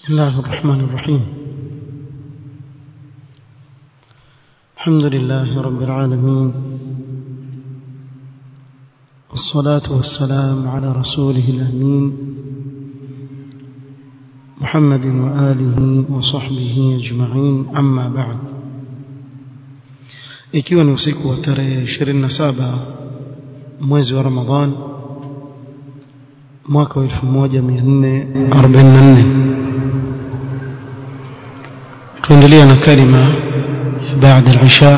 بسم الله الرحمن الرحيم الحمد لله رب العالمين والصلاة والسلام على رسوله الأمين محمد وآله وصحبه أجمعين أما بعد ikiwa ni usiku wa tarehe 27 mwezi wa Ramadhan mwaka wa 1444 tuendelea na kalima baada al-isha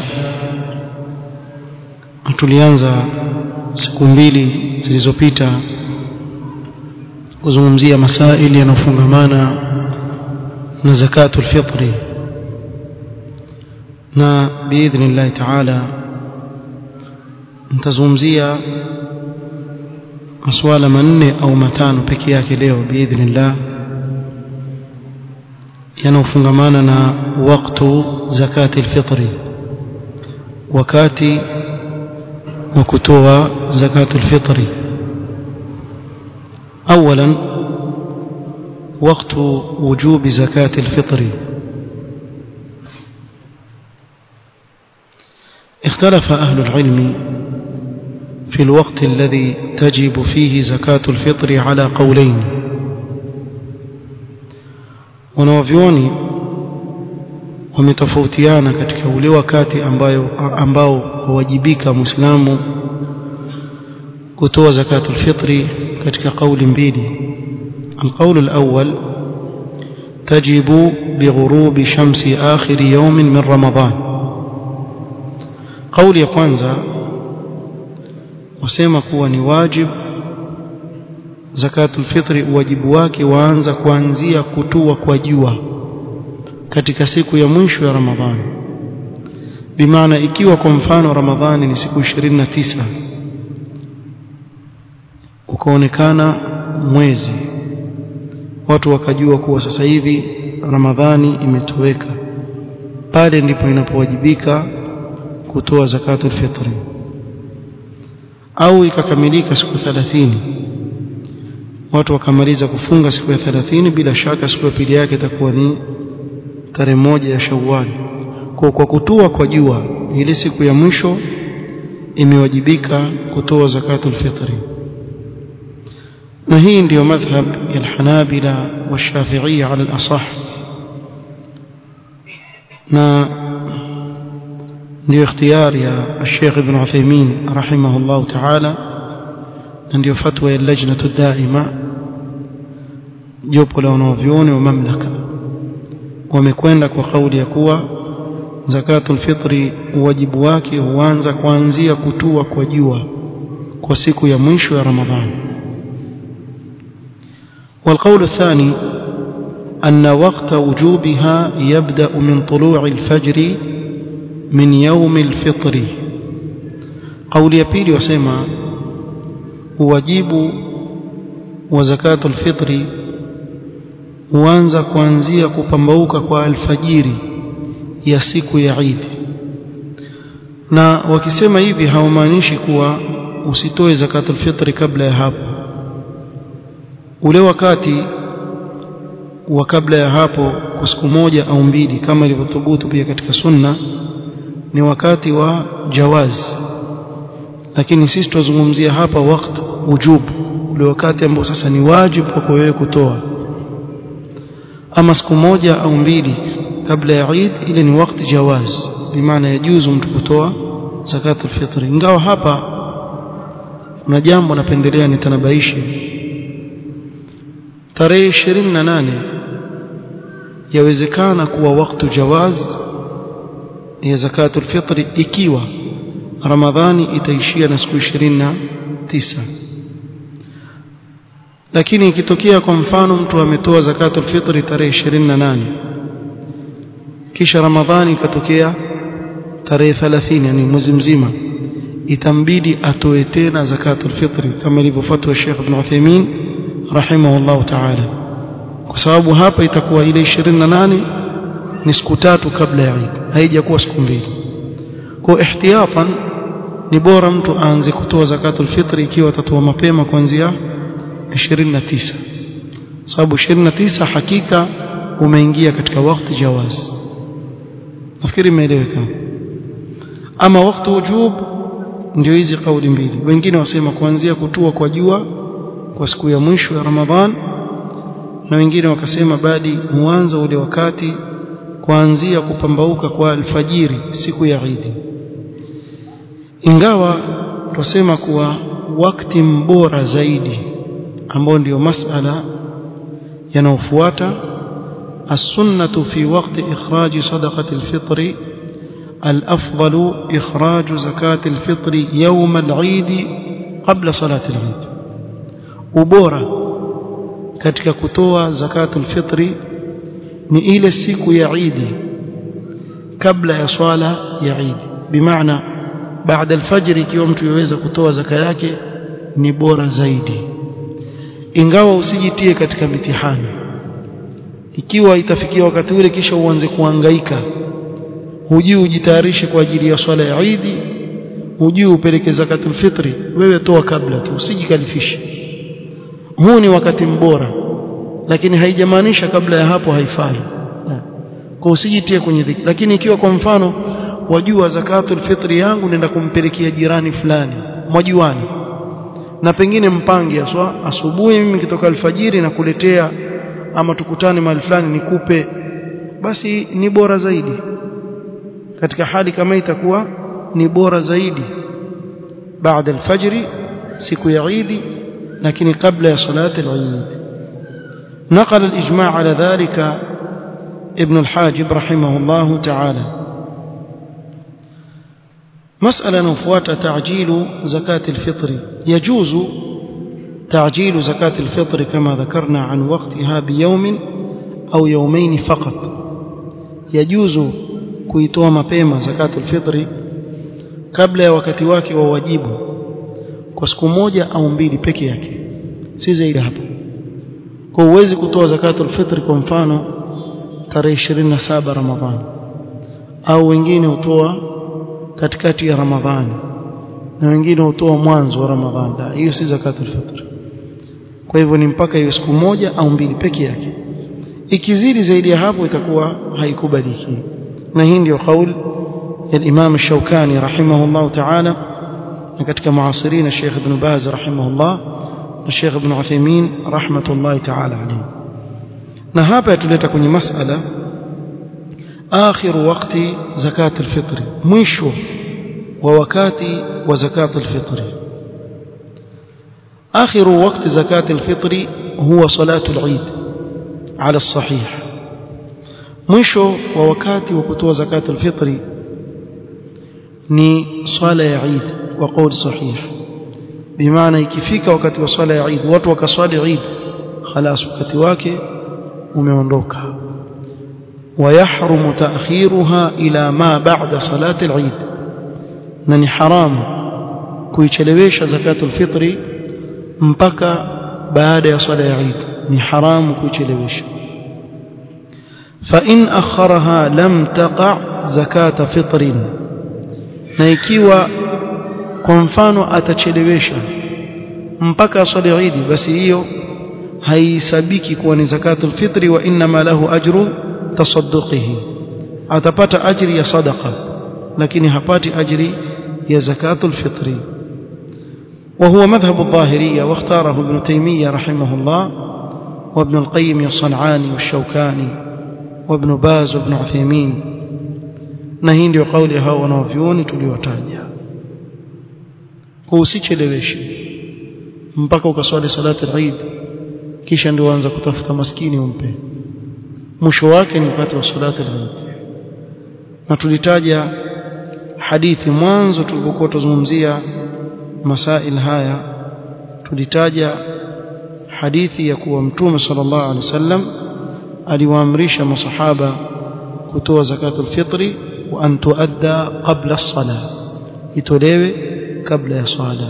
tulianza siku mbili zilizopita kuzungumzia masaili yanayofungamana na zakatul fitri na biidhnillah taala nitazungumzia masuala manne au matano peke yake leo biidhnillah yanayofungamana na waktu zakati alfitri wakati wa kutoa zakatu alfitri اولا وقت وجوب زكاه الفطر اختلف اهل العلم في الوقت الذي تجب فيه زكاه الفطر على قولين wanawavyuoni wametofautiana katika ule wakati ambayo ambao huwajibika muislamu kutoa zakatul fitri katika kauli mbili القول الأول تجب بغروب شمس آخر يوم من رمضان قول ya kwanza wasema kuwa ni wajib zakatul fitri wajibu wake waanza kuanzia kutua kwa jua katika siku ya mwisho ya Ramadhani bimaana ikiwa kwa mfano Ramadhani ni siku 29 ukaonekana mwezi watu wakajua kuwa sasa hivi Ramadhani imetoweka pale ndipo inapowajibika kutoa zakatul fitri au ikakamilika siku 30 watu wakamaliza kufunga siku ya 30 bila shaka siku ya pili yake itakuwa ni tarehe moja ya Shawwal kwa kwa kutua kwa jua ile siku ya mwisho imewajibika kutoa zakatul fitri na hii ndiyo madhhab ya al-Hanabila wa-Shafi'iyya ala al-asah na ndio ikhtiyar ya Sheikh Ibn Uthaymeen rahimahullah ta'ala na ndio fatwa ya lajnatu daima jopo la wanavyuoni wa mamlaka wamekwenda kwa kauli ya kuwa zakatul fitri wajibu wake huanza kuanzia kutua kwa jua kwa siku ya mwisho ya Ramadhani والقول الثاني أن وقت وجوبها يبدأ من طلوع الفجر من يوم الفطر قول يبيلي وسيما wajibu wa zakatul fitri huanza kuanzia kupambauka kwa alfajiri ya siku ya Eid na wakisema hivi hawamaanishi kuwa usitoe zakatul fitri kabla ya hapo ule wakati wa kabla ya hapo kwa siku moja au mbili kama ilivyothubutu pia katika sunna ni wakati wa jawazi lakini sisi tuzungumzia hapa wakati wujub ule wakati ambao sasa ni wajibu kwako wewe kutoa ama siku moja au mbili kabla ya Eid ile ni wakati jawaz bimaana yajuzu mtu kutoa zakatul fitri ingawa hapa kuna jambo napendelea nitanabaishe tarehe 28 yawezekana kuwa wakati jawaz ya zakatul fitri ikiwa Ramadhani itaishia na siku 29 lakini ikitokea kwa mfano mtu ametoa zakatul fitri tarehe 28 kisha Ramadhani ikatokea tarehe 30 yani mwezi mzima itambidi atoe tena zakatul fitri kama ilivyofuatwa Sheikh Ibn Uthaymeen rahimahullah ta'ala kwa sababu hapa itakuwa ile 28 ni siku tatu kabla ya Eid haijakuwa siku mbili kwa ihtiyatan ni bora mtu aanze kutoa zakatul fitri ikiwa atatoa mapema kuanzia 29 sababu 29 hakika umeingia katika wakati jawaz nafikiri imeeleweka ama wakati wujub ndio hizi kauli mbili wengine wasema kuanzia kutua kwa jua kwa siku ya mwisho ya Ramadhan na wengine wakasema badi mwanzo ule wakati kuanzia kupambauka kwa alfajiri siku ya Eid ingawa tusema kuwa wakati mbora zaidi ambao ndio masala yanayofuata السنة في وقت إخراج صدقة الفطر الأفضل إخراج زكاة الفطر يوم العيد قبل صلاة العيد ubora katika kutoa zakatul fitri ni ile siku ya Eid kabla ya swala ya Eid bimaana baada alfajr ikiwa mtu yaweza kutoa zaka yake ni bora zaidi ingawa usijitie katika mitihani ikiwa itafikia wakati ule kisha uanze kuhangaika hujui ujitayarishe kwa ajili ya swala ya Eid hujui upeleke zakatul fitri wewe toa kabla tu usijikalifishe huu ni wakati mbora lakini haijamaanisha kabla ya hapo haifai kwa usijitie kwenye dhiki lakini ikiwa kwa mfano wajua zakatul fitri yangu nenda kumpelekea jirani fulani mwajuani na pengine mpange aswa asubuhi mimi kitoka alfajiri na kuletea ama tukutane mahali fulani nikupe basi ni bora zaidi katika hali kama itakuwa ni bora zaidi baada alfajri siku ya Eid lakini kabla ya salati al-Eid نقل الإجماع على ذلك ابن الحاجب رحمه الله تعالى مسألة نفوات تعجيل زكاة الفطر يجوز تعجيل زكاة الفطر كما ذكرنا عن وقتها بيوم أو يومين فقط يجوز kuitoa mapema zakatul fitri kabla ya wakati wake wa wajibu kwa siku moja au mbili peke yake si zaidi hapo kwa uwezi kutoa zakatul fitri kwa mfano tarehe 27 Ramadhani au wengine hutoa katikati ya Ramadhani na wengine hutoa mwanzo wa Ramadhani la hiyo si zakatul fitri kwa hivyo ni mpaka hiyo siku moja au mbili peke yake ikizidi zaidi ya hapo itakuwa haikubaliki na hii ndio kauli ya Imam Shaukani rahimahullah ta'ala na katika muasirin Sheikh Ibn Baz rahimahullah na Sheikh Ibn Uthaymeen rahmatullahi ta'ala alayhi na hapa yatuleta kwenye masala akhiru wakati zakat alfitr mwisho wa wakati wa zakat alfitr آخر وقت زكاة الفطر هو صلاة العيد على الصحيح mwisho wa wakati wa kutoa zakat alfitri ni swala ya Eid kwa kauli sahih bimaana ikifika wakati wa swala ya Eid watu wakaswali Eid خلاص wakati wake umeondoka ويحرم تأخيرها إلى ما بعد صلاة العيد na ni haramu kuichelewesha zakatul fitri mpaka baada ya swala ya Eid ni haramu kuichelewesha فإن أخرها لم تقع زكاة فطر na ikiwa kwa mfano atachelewesha mpaka swali Eid basi hiyo haisabiki kuwa ni zakatul fitri wa inma lahu ajru tasadduqihi atapata ajri ya sadaqa lakini hapati ajri ya zakatul fitri وهو مذهب الظاهرية واختاره ابن تيمية رحمه الله وابن القيم الصنعاني والشوكاني وابن باز وابن عثيمين نهين قولي هاو wanavyuoni tuliwataja usicheleweshe mpaka ukaswali salati al-Eid kisha ndio anza kutafuta maskini umpe mwisho wake ni wakati wa salati al-Eid na tulitaja hadithi mwanzo tulipokuwa tuzungumzia masail haya tulitaja hadithi ya kuwa mtume sallallahu alaihi wasallam aliwaamrisha masahaba kutoa zakatul fitri wa an tuadda qabla as-salah itolewe kabla ya swala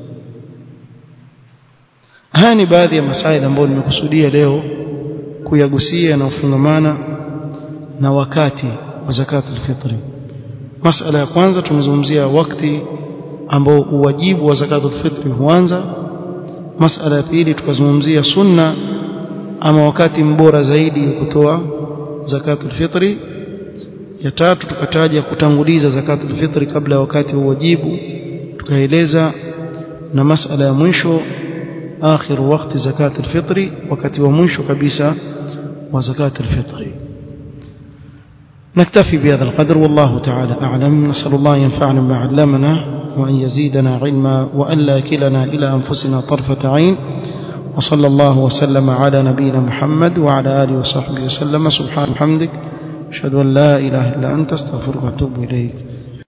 haya ni baadhi ya masaili ambayo nimekusudia leo kuyagusia na kufungamana na wakati wa zakatul fitri masala ya kwanza tumezungumzia wakati ambao uwajibu wa zakatul fitri huanza masala ya pili tukazungumzia sunna ama wakati mbora zaidi wa kutoa zakatul fitri ya tatu tukataja kutanguliza zakatul fitri kabla ya wakati wa wajibu tukaeleza na masala ya mwisho آخر وقت زكاة الفطر وقت ومنش كبيسة وزكاة الفطر نكتفي بهذا القدر والله تعالى أعلم نسأل الله ينفعنا ما علمنا وأن يزيدنا علما وأن لا يكلنا إلى أنفسنا طرفة عين وصلى الله وسلم على نبينا محمد وعلى آله وصحبه وسلم سبحان حمدك أشهد أن لا إله إلا أنت استغفرك وأتوب إليك